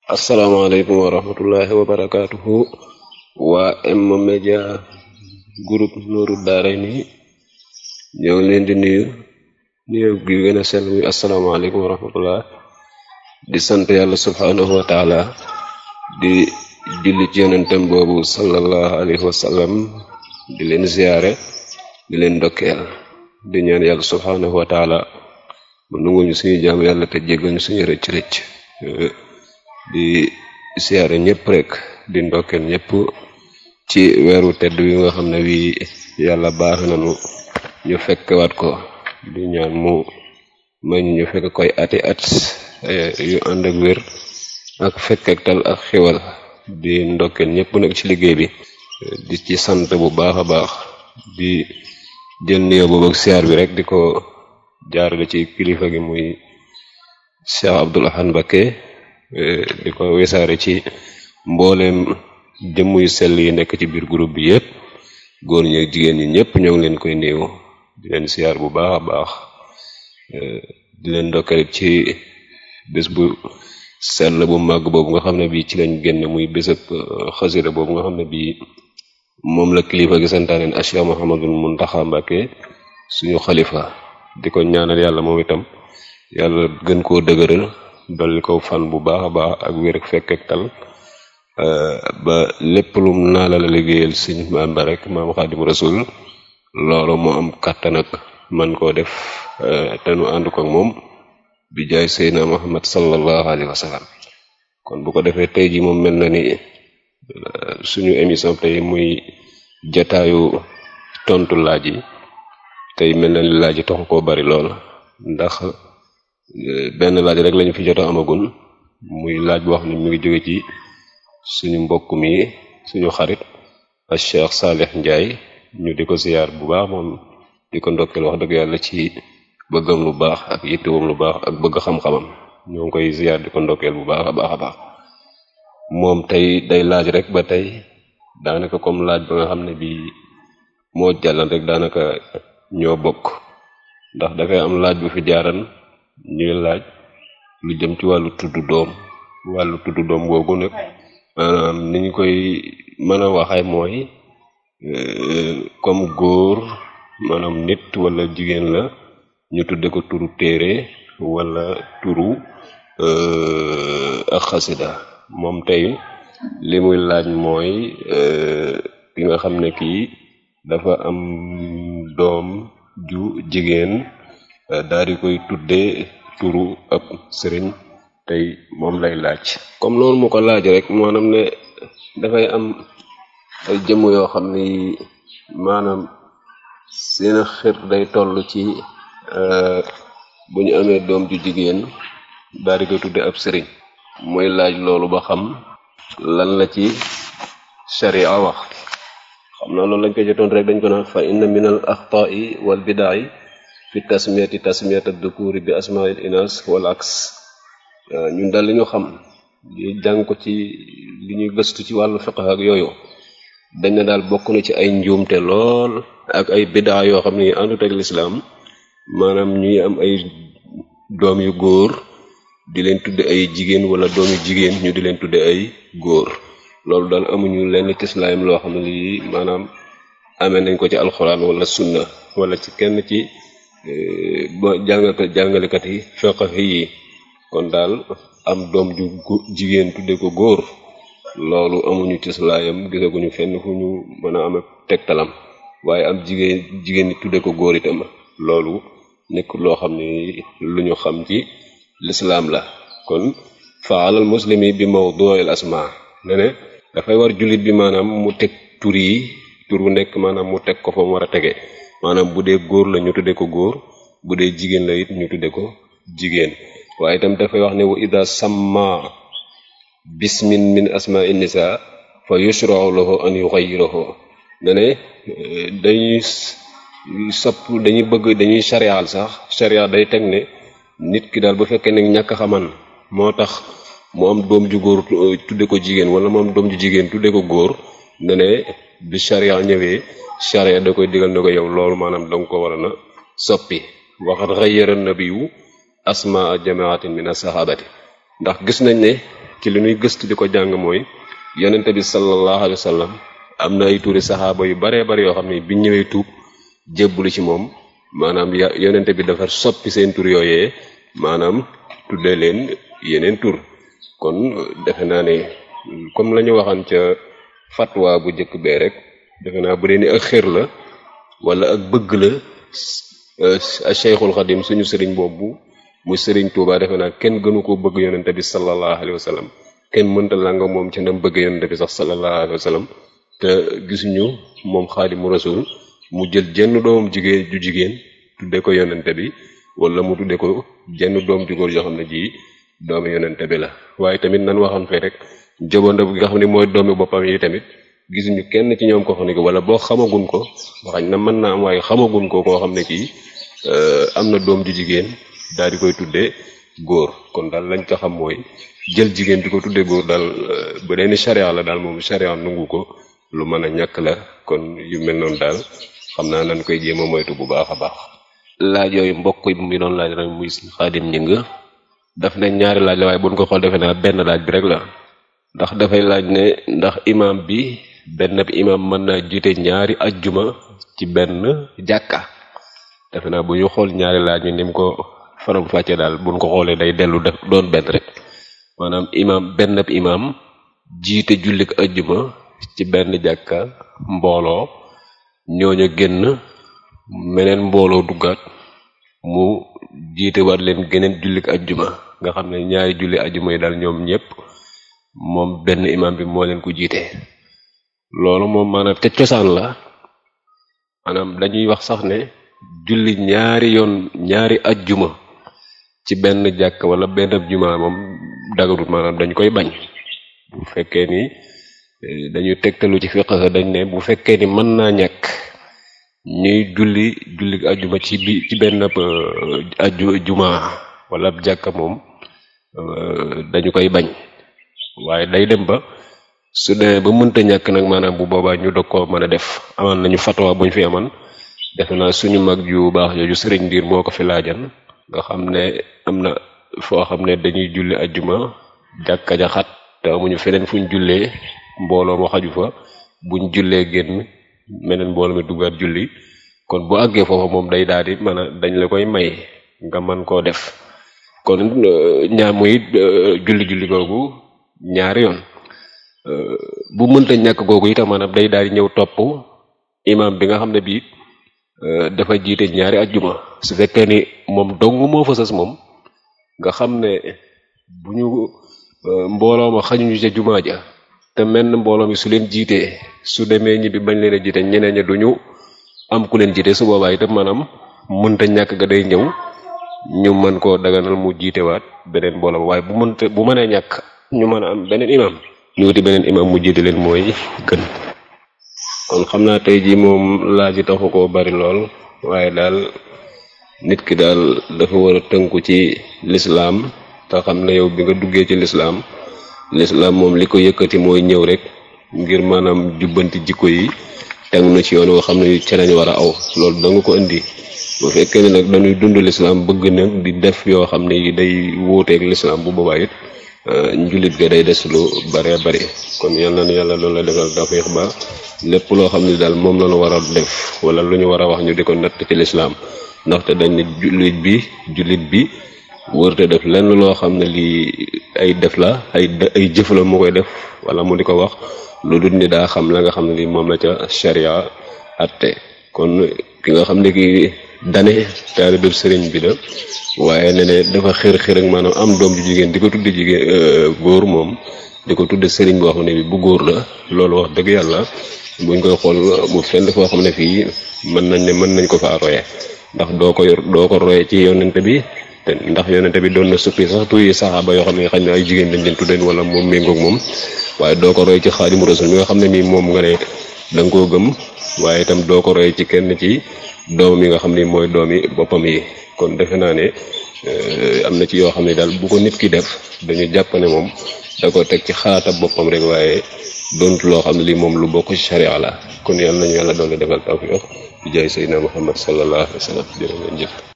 asalaamaaleykum wa rahmatullahi wa barakaatuhu waa M-Media groupe Nourou Darayni ñoo ngi leen di nuyu nuyu gi gën a sell muy asalaamaaleykum wa rahmatullah di sant yàlla subhaanahu wa taala di julli ci yonentem boobu sallallahu alayhi wa sallam di leen ziyaare di leen ndokkeel di ñaan yàlla subhaanahu wa taala mu nunguñu suñu jaamu yàlla te jéggal ñu suñu rëcc rëcc di siyaare ñëpp rek di ndokkeel ñëpp ci weeru tedd wi nga xam ne wi yàlla baax nañu ñu fekk waat ko di ñaan mu may ñu ñu fekk koy ati at yu ànd ak wér ak fekk ak tal ak xiwal di ndokkeel ñëpp nag ci liggéey bi di ci sant bu baax a baax di jël nuyoo boobu ak siyaar bi rek di ko jaarale ci kilifa gi muy Cheikh Abdoul Ahad Mbacké di ko wesaare ci mbooleem jëmm yu sell yi nekk ci biir groupe bi yépp góor ñi ak jigéen ñi ñëpp ñoo ngi leen koy néew di leen siyaar bu baax a baax di leen ndokkale ci bés bu sell bu màgg boobu nga xam ne bii ci lañ génn muy bésëb xasida boobu nga xam ne bii moom la kilifa gi santaaneen Cheikh Mouhamadul Muntaxa Mbacké suñu xalifa di ko ñaanal yàlla moom itam yàlla gën koo dëgëral dolli ko fan bu baax a baax ak wér ak fekk ak tal ba lépp lum naa la la liggéeyal suñ maam ba rek maam xaadim rasul loolu mu am kàttan ak man koo def te nu ànd ko ak moom bi jaay seydna muhammad sallallahu alayhi wa sallam kon bu ko defee tey ji moom mel na ni suñu émission tey muy jataayu tontu laaj yi tey mel na ni laaj yi taxu koo bari lool ndax benn laaj rek lañu fi jot a amagun muy laaj boo xam ne mi ngi jóge ci suñu mbokk mi suñu xarit ak Cheikh Salih Ndiaye ñu di ko ziyaar bu baax moom di ko ndokkeel wax dëgg yàlla ci bëggam lu baax ak yittewam lu baax ak bëgg xam-xamam ñoo ngi koy ziyaar di ko ndokkeel bu baax a baax a baax moom tey day laaj rek ba tey daanaka comme laaj ba nga xam ne bii moo jàllan rek daanaka ñoo bokk ndax dafay am laaj bu fi jaaran ñuy laaj lu jëm ci wàllu tudd doom wàllu tudd doom googu nag maanaam ni ñu koy mën a waxee mooy comme góor maanaam nit wala jigéen la ñu tudde ko turu téere wala turu ak xasida moom tey li muy laaj mooy ki nga xam ne kii dafa am doom ju jigéen daal di koy tuddee turu ab sëriñ tey moom lay laaj comme noonu mu ko laaj rek maanaam ne dafay am ay jëmm yoo xam ni maanaam seen xir day toll ci bu ñu amee doom ju jigéen daal di koy tuddee ab sëriñ mooy laaj loolu ba xam lan la ci sharia wax xam naa loolu lañ ko jotoon rek dañ ko naan fa inna min al axtaai wal bidaai fi tasmiyati tasmiyat ad-dukuri bi asmail inas wal aks ñun daal li ñu xam di jàng ko ci li ñuy gëstu ci wàllu fiqh ak yooyu dañ ne daal bokk na ci ay njuumte lool ak ay bidaa yoo xam ne àndut ak lislaam maanaam ñuy am ay doom yu góor di leen tudde ay jigéen wala doom yu jigéen ñu di leen tudde ay góor loolu daal amuñu lenn ci islaam loo xam ne lii maanaam amee nañ ko ci alxuraan wala sunna wala ci kenn ci ba jàngkat jàngalekat yi fiqh yi kon daal am doom ju jigéen tudde ko góor loolu amuñu ci islaam gisaguñu fenn fu ñu mën a ame tegtalam waaye am jigéen jigéen ñi tudde ko góor itam loolu nekk loo xam ne lu ñu xam ci lislaam la kon fa alal muslimi bi mawdu'il asma ne ne dafay war jullit bi maanaam mu teg tur yi tur bu nekk maanaam mu teg ko fa mu war a tege maanaam bu dee góor la ñu tudde ko góor bu dee jigéen la it ñu tudde ko jigéen waaye itam dafay wax ne wa ida samma bismin min asma'i nisa fa yushra'u lahu an yughayyiruhu ne ne dañuy sopp dañuy bëgg dañuy sharial sax sharia day teg ne nit ki daal bu fekkee ne ñàkk xaman moo tax mu am doom ju góor tudde ko jigéen wala mu am doom ju jigéen tudde ko góor ne ne bi sharia ñëwee sharia da koy digal ne ko yow loolu maanaam danga ko war a na soppi waxat xayyara nabiyu asmaa jamaatin min asahabati ndax gis nañ ne ci li ñuy gëstu di ko jàng mooy yonente bi sallallahu alayhi wa sallam am na ay tuuri saxaaba yu baree bari yoo xam ne biñ ñëwee tuub jébbulu ci moom maanaam ya yonente bi dafa soppi seen tur yooyee maanaam tuddee leen yeneen tur kon defe naa ne comme la ñu waxan ca fatwa bu njëkk bee rek defe naa bu dee ni ak xër la wala ak bëgg la Cheikhul Xadim suñu sëriñ boobu mu sëriñ Tuubaa defe naa kenn gënu koo bëgg yonente bi sallallahu alayhi wa sallam kenn mënta la nga moom ci ndam bëgg yonente bi sax sallallahu alayhi wa sallam te gisuñu moom xaadimu rasul mu jël jenn doomam jigéen ju jigéen tudde ko yonente bi wala mu tudde ko jenn doom ju góor joo xam ne ji doomi yonente bi la waaye tamit nan waxoon fee rek jobonda bi nga xam ne mooy doomi boppam yi tamit gisuñu kenn ci ñoom ko xam ne ko wala boo xamagun ko waxañ na mën naa am waaye xamagun ko koo xam ne kii am na doom ju jigéen daal di koy tuddee góor kon daal lañ ko xam mooy jël jigéen di ko tuddee góor daal bu dee ni charia la daal moom charia nungu ko lu mën a ñàkk la kon yu mel noonu daal xam naa nan koy jéem a moytu bu baax a baax laaj yooyu mbokk yi mi doon laaj rek muy xaadim ñing daf ne ñaari laaj la waaye buñ ko xool defe naa benn laaj bi rek la ndax dafay laaj ne ndax imam bi benn bi imam mën naa jiite ñaari ajjuma ci benn jàkka defe naa bu ñu xool ñaari laaj yi ni mu ko faram fàcce daal buñ ko xoolee day dellu def doon benn rek maanaam imam benn bi imam jiite jullik ajjuma ci benn jàkka mbooloo ñooñu génn meneen mbooloo duggaat mu jiite war leen geneen jullik ajjuma nga xam ne ñaari julli ajjuma yi daal ñoom ñëpp moom benn imam bi moo leen ko jiite loolu moom maanaam te cosaan la maanaam dañuy wax sax ne julli ñaari yoon ñaari ajjuma ci benn jàkk wala benn juma moom dagarut maanaam dañ koy bañ bu fekkee ni dañuy tegtalu ci fiqh dañ ne bu fekkee ni mën naa ñàkk ñuy julli julli ajjuma ci bi ci benn ajju juma wala jàkka moom dañu koy bañ waaye day dem ba su demee ba mënta ñàkk nag maanaam bu boobaa ñu dog koo mën a def amaan nañu fatwa buñ fi aman defe naa suñu mag ju baax jooju sëriñ ndiir moo ko fi laajan nga xam ne am na foo xam ne dañuy julli ajjuma jàkka ja xat te amuñu feneen fuñ jullee mbooloo ma xaju fa buñ jullee génn meneen mbooloo mi duggaat julli kon bu àggee foofa moom day daal di mën a dañ la koy may nga mën koo def kon ñaar muy julli julli googu ñaari yoon bu mënta ñàkk googu itam maanaam day daal di ñëw topp imam bi nga xam ne bii dafa jiite ñaari ajjuma su fekkee ni moom dong moo fa sës moom nga xam ne bu ñu mbooloo ma xañuñu ca jumaa ja te menn mbooloo mi su leen jiitee su demee ñibbi bañ leen a jiite ñeneen ña duñu am ku leen jiite su boobaa itam maanaam mënta ñàkk ga day ñëw ñu mën koo daganal mu jiitewaat beneen mbooloo waaye bu mënta bu mënee ñàkk ñu mën a am beneen imam ñu wuti beneen imam mu jiite leen mooy gën kon xam naa tey jii moom laaj yi taxu koo bari lool waaye daal nit ki daal dafa war a tënku ci lislaam te xam ne yow bi nga duggee ci lislaam lislaam moom li ko yëkkati mooy ñëw rek ngir maanaam jubbanti jikko yi teg na ci yoon woo xam ne ci lañ war a aw loolu da nga ko indi bu fekkee ne nag dañuy dund lislaam bëgg nag di def yoo xam ne yi day wuuteeg lislaam bu boobaa it njulit ga day des lu bare bari kon yal na nu yàlla loolu la defal tawfiix ba lépp loo xam ne daal moom la ñu war a def wala lu ñu war a wax ñu di ko natt ci lislaam ndaxte dañ ne jullit bi jullit bi wërte def lenn loo xam ne lii ay def la ay ay jëf la mu koy def wala mu di ko wax lu dul ni daa xam la nga xam ne lii moom la ca sharia atte kon ki nga xam ne ki dane taalibe sëriñ bi la waaye ne ne dafa xër xër ak maanaam am doom ju jigéen di ko tudde jigéen góor moom di ko tudde sëriñ boo xam ne bi bu góor la loolu wax dëgg yàlla buñ koy xool mu fenn foo xam ne fii mën nañ ne mën nañ ko faa roye ndax doo ko yor doo ko roye ci yonente bi te ndax yonente bi doon na suppi sax tuy saxaaba yoo xam ne xañ na ay jigéen dañ leen tuddeen wala moom méngoog moom waaye doo ko roy ci xaadimu rasul mi nga xam ne nii moom nga ne da nga koo gëm waaye itam doo ko roy ci kenn ci doom yi nga xam ne mooy doomi boppam yi kon defe naa ne am na ci yoo xam ne daal bu ko nit ki def dañu jàpp ne moom da ko teg ci xalaata boppam rek waaye doontu loo xam ne lii moom lu bokk ci sharia la kon yàlla nañu yàlla doole defal tawfiq bi jaay sayyidina muhammad sallallahu alayhi wa sallam jërë ngeen jëf